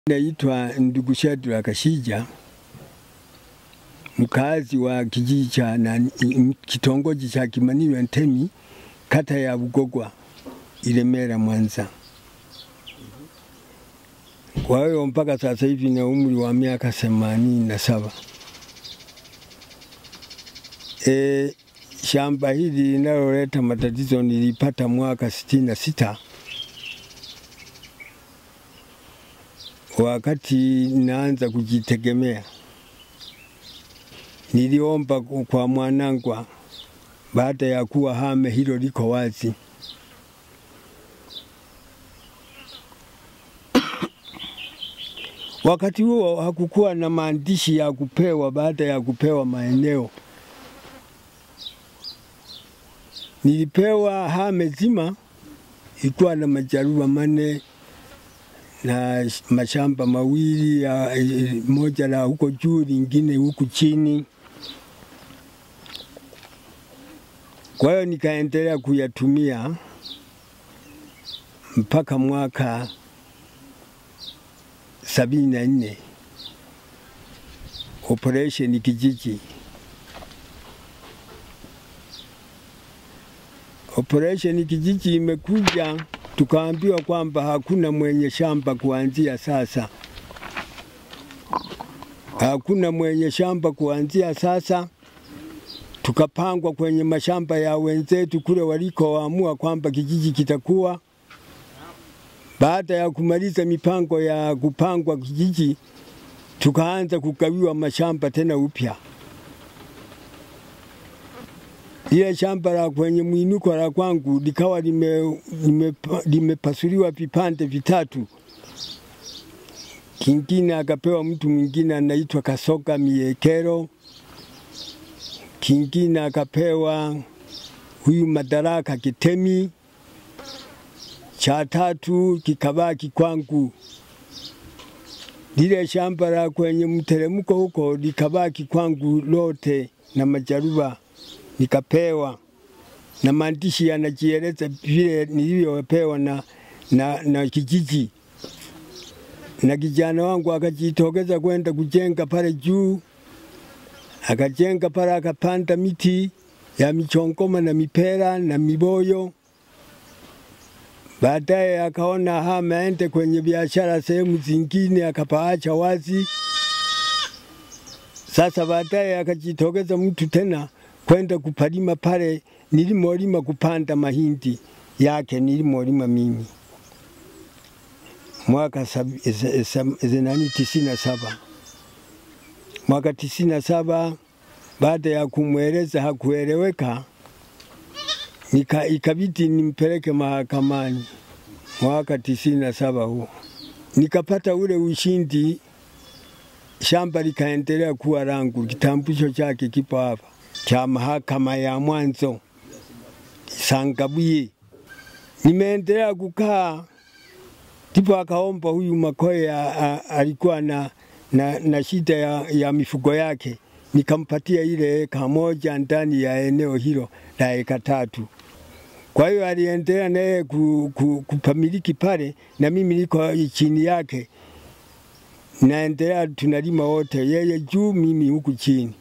Naitwa ndugu Shadrack Kashija, mkazi wa kijiji cha nani, kitongoji cha Kimanilwa Ntemi, kata ya Bugogwa, Ilemela, Mwanza. Kwa hiyo mpaka sasa hivi na umri wa miaka themanini na saba. E, shamba hili linaloleta matatizo nilipata mwaka sitini na sita wakati naanza kujitegemea. Niliomba kwa mwanangwa baada ya kuwa hame hilo liko wazi. Wakati huo hakukuwa na maandishi ya kupewa baada ya kupewa maeneo. Nilipewa hame zima ilikuwa na majaruba mane na mashamba mawili ya moja la huko juu lingine huku chini. Kwa hiyo nikaendelea kuyatumia mpaka mwaka sabini na nne operation kijiji. Operation kijiji imekuja tukaambiwa kwamba hakuna mwenye shamba kuanzia sasa, hakuna mwenye shamba kuanzia sasa. Tukapangwa kwenye mashamba ya wenzetu kule walikoamua kwamba kijiji kitakuwa. Baada ya kumaliza mipango ya kupangwa kijiji, tukaanza kugawiwa mashamba tena upya. Ile shamba la kwenye mwinuko la kwangu likawa limepasuliwa lime, lime vipande vitatu. Kingine akapewa mtu mwingine anaitwa Kasoga Miekero, kingine akapewa huyu Madaraka Kitemi, cha tatu kikabaki kwangu. Lile shamba la kwenye mteremko huko likabaki kwangu lote na majaruba nikapewa na maandishi yanajieleza vile nilivyopewa na, na, na kijiji na kijana wangu akajitokeza kwenda kujenga pale juu, akajenga pale, akapanda miti ya michongoma na mipera na miboyo. Baadaye akaona hama aende kwenye biashara sehemu zingine, akapaacha wazi. Sasa baadaye akajitokeza mtu tena kwenda kupalima pale nilimolima kupanda mahindi yake nilimolima mimi mwaka zenani tisini na saba mwaka tisini na saba baada ya kumweleza hakueleweka, nika ikabidi nimpeleke mahakamani mwaka tisini na saba huo nikapata ule ushindi, shamba likaendelea kuwa langu, kitambulisho chake kipo hapa cha mahakama ya mwanzo Sangabuye. Nimeendelea kukaa, ndipo akaomba huyu Makoye alikuwa na, na, na shida ya, ya mifugo yake, nikampatia ile eka moja ndani ya eneo hilo la eka tatu. Kwa hiyo aliendelea naye ku, ku, kupamiliki pale, na mimi niko chini yake, naendelea tunalima wote, yeye juu, mimi huku chini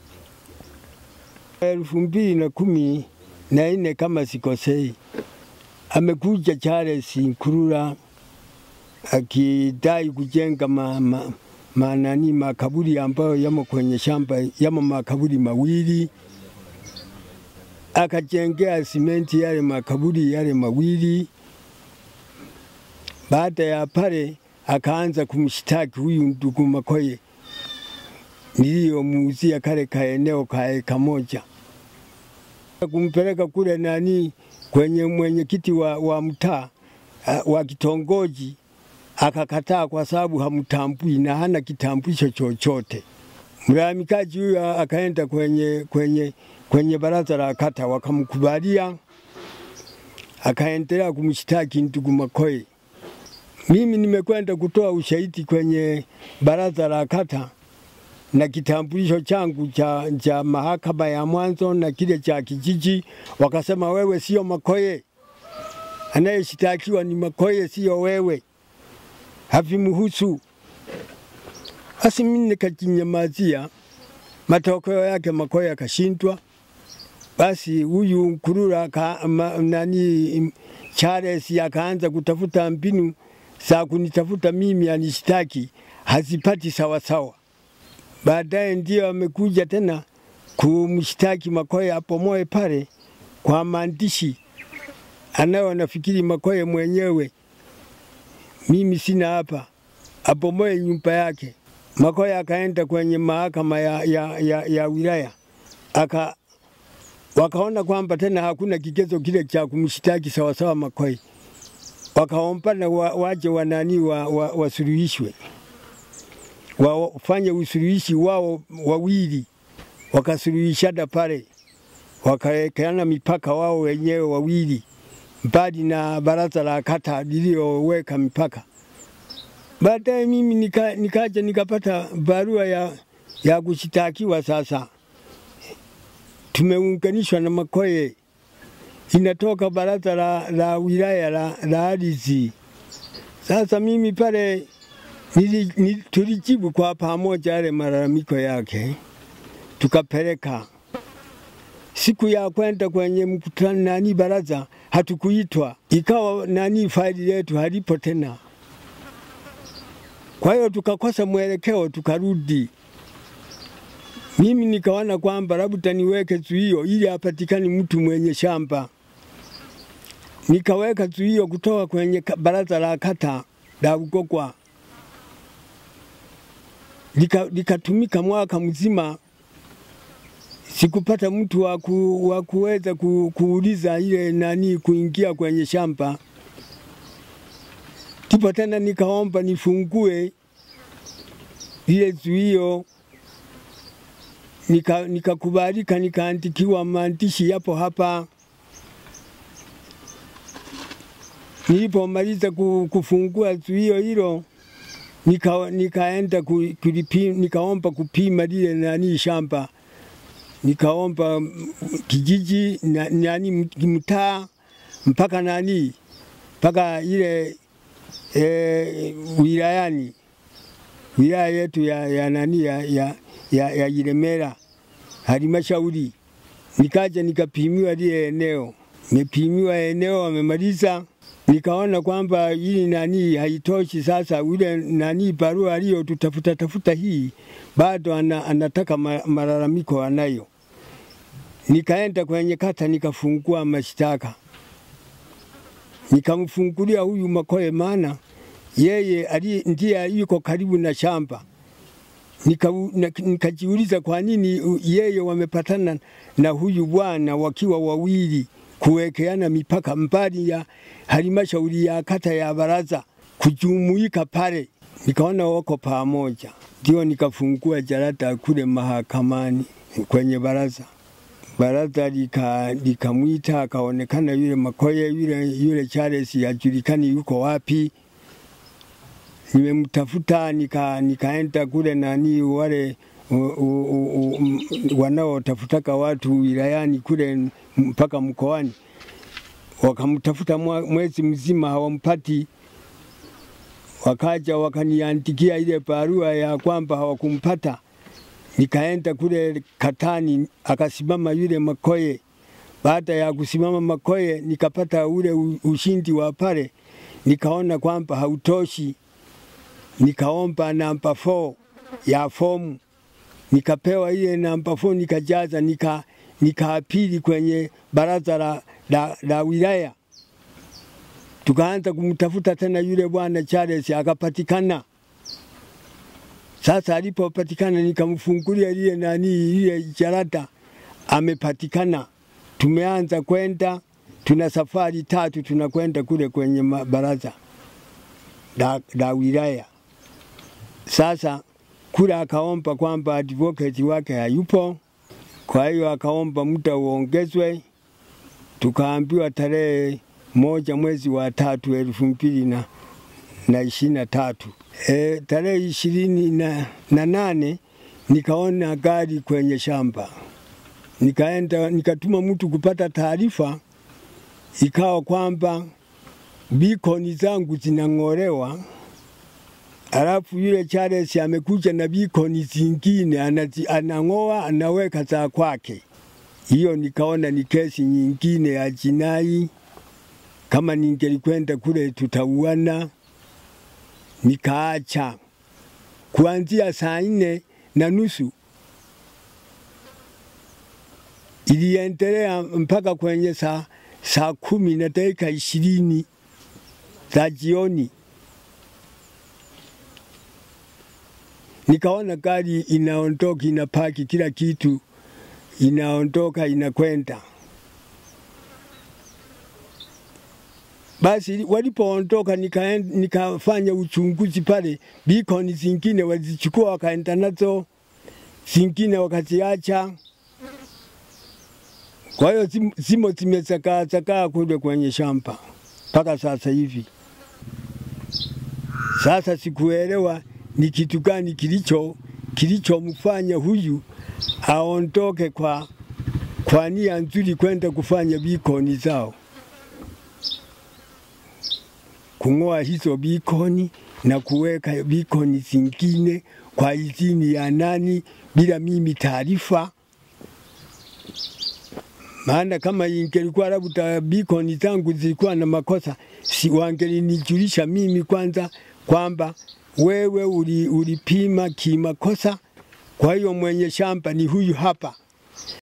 elfu mbili na kumi na nne kama sikosei, amekuja Charles Nkurula akidai kujenga ma, ma, manani makaburi ambayo yamo kwenye shamba, yamo makaburi mawili, akajengea simenti yale makaburi yale mawili. Baada ya pale akaanza kumshtaki huyu ndugu Makoye niliyomuuzia kale kaeneo ka eka moja kumpeleka kule nani kwenye mwenyekiti wa, wa mtaa uh, wa kitongoji akakataa, kwa sababu hamtambui na hana kitambulisho chochote. Mlalamikaji huyo akaenda kwenye, kwenye, kwenye baraza la kata wakamkubalia, akaendelea kumshtaki ndugu Makoye. Mimi nimekwenda kutoa ushahidi kwenye baraza la kata na kitambulisho changu cha, cha mahakama ya mwanzo na kile cha kijiji, wakasema wewe sio Makoye, anayeshitakiwa ni Makoye, sio wewe, havimhusu. Basi mimi nikajinyamazia, matokeo yake Makoye yakashindwa. Basi huyu Nkurura ka, ma, nani Charles akaanza kutafuta mbinu za kunitafuta mimi anishtaki, hazipati sawasawa. Baadaye ndio amekuja tena kumshtaki Makoye apomoe pale kwa maandishi anayo, nafikiri Makoye mwenyewe, mimi sina hapa, apomoe nyumba yake. Makoye akaenda kwenye mahakama ya, ya, ya, ya wilaya aka wakaona kwamba tena hakuna kigezo kile cha kumshtaki sawasawa Makoye, wakaombana wa, waje wanani wasuluhishwe wa, wa wafanye usuluhishi wao wawili, wakasuluhishana pale, wakawekeana mipaka wao wenyewe wawili, mbali na baraza la kata lililoweka mipaka. Baadaye mimi nika, nikaja nikapata barua ya, ya kushitakiwa sasa tumeunganishwa na Makoye, inatoka baraza la, la wilaya la, la ardhi. Sasa mimi pale nili, nili, tulijibu kwa pamoja yale malalamiko yake, tukapeleka. Siku ya kwenda kwenye mkutano nani baraza hatukuitwa, ikawa nani faili letu halipo tena. Kwa hiyo tukakosa mwelekeo, tukarudi mimi nikaona kwamba labda niweke zuio ili apatikane mtu mwenye shamba. Nikaweka zuio kutoka kwenye baraza la kata la Ugogwa, likatumika lika mwaka mzima, sikupata mtu wa waku, kuweza ku, kuuliza ile nani kuingia kwenye shamba. Ndipo tena nikaomba nifungue ile zuio nikakubalika, nika nikaandikiwa maandishi yapo hapa. Nilipomaliza kufungua zuio hilo nika, nikaenda kulipi, nikaomba kupima lile nani shamba, nikaomba kijiji na, nani mtaa mpaka nani mpaka ile e, wilayani wilaya yetu ya, ya nani ya, ya, ya, ya Ilemela halmashauri. Nikaja nikapimiwa lile eneo, nimepimiwa eneo, wamemaliza. Nikaona kwamba hili nani haitoshi. Sasa ule nani barua aliyo tutafuta tafuta hii bado ana, anataka malalamiko anayo. Nikaenda kwenye kata nikafungua mashtaka, nikamfungulia huyu Makoye, maana yeye ali, ndiye yuko karibu na shamba nikajiuliza nika kwa nini yeye wamepatana na huyu bwana wakiwa wawili kuwekeana mipaka mbali ya halmashauri ya kata ya baraza kujumuika pale, nikaona wako pamoja, ndio nikafungua jarada kule mahakamani kwenye baraza. Baraza likamwita lika akaonekana yule Makoye yule, yule Charles yajulikani yuko wapi nimemtafuta nika, nikaenda kule nani wale wanaotafutaka watu wilayani kule mpaka mkoani, wakamtafuta mwezi mzima hawampati. Wakaja wakaniandikia ile barua ya kwamba hawakumpata. Nikaenda kule Katani, akasimama yule Makoye. Baada ya kusimama Makoye, nikapata ule ushindi wa pale, nikaona kwamba hautoshi nikaomba namba 4 ya fomu nikapewa ile namba 4 nikajaza, nika nikaapili kwenye baraza la, la, la wilaya. Tukaanza kumtafuta tena yule bwana Charles, akapatikana. Sasa alipopatikana, nikamfungulia lile nani ile jarada, amepatikana. Tumeanza kwenda, tuna safari tatu tunakwenda kule kwenye baraza la, la wilaya. Sasa kule akaomba kwamba advocate wake hayupo, kwa hiyo akaomba muda uongezwe. Tukaambiwa tarehe moja mwezi wa tatu elfu mbili na, na ishirini na tatu e, tarehe ishirini na, na nane nikaona gari kwenye shamba, nikaenda nikatuma mtu kupata taarifa, ikawa kwamba bikoni zangu zinang'olewa Alafu yule Charles amekuja na bikoni zingine anazi, anang'oa anaweka za kwake. Hiyo nikaona ni kesi nyingine ya jinai, kama ningelikwenda kule tutauana. Nikaacha kuanzia saa nne na nusu iliendelea mpaka kwenye saa, saa kumi na dakika ishirini za jioni. Nikaona gari inaondoka inapaki, kila kitu inaondoka inakwenda. Basi walipoondoka nikaen- nikafanya uchunguzi pale, bikoni zingine walizichukua wakaenda nazo, zingine wakaziacha. Kwa hiyo zim- zimo zimezakaa zakaa kule kwenye shamba mpaka sasa hivi. Sasa sikuelewa ni kitu gani kilicho kilichomfanya huyu aondoke kwa, kwa nia nzuri kwenda kufanya bikoni zao, kung'oa hizo bikoni na kuweka bikoni zingine kwa idhini ya nani bila mimi taarifa. Maana kama ingelikuwa labda bikoni zangu zilikuwa na makosa, si wangelinijulisha mimi kwanza kwamba wewe uli- ulipima kimakosa, kwa hiyo mwenye shamba ni huyu hapa.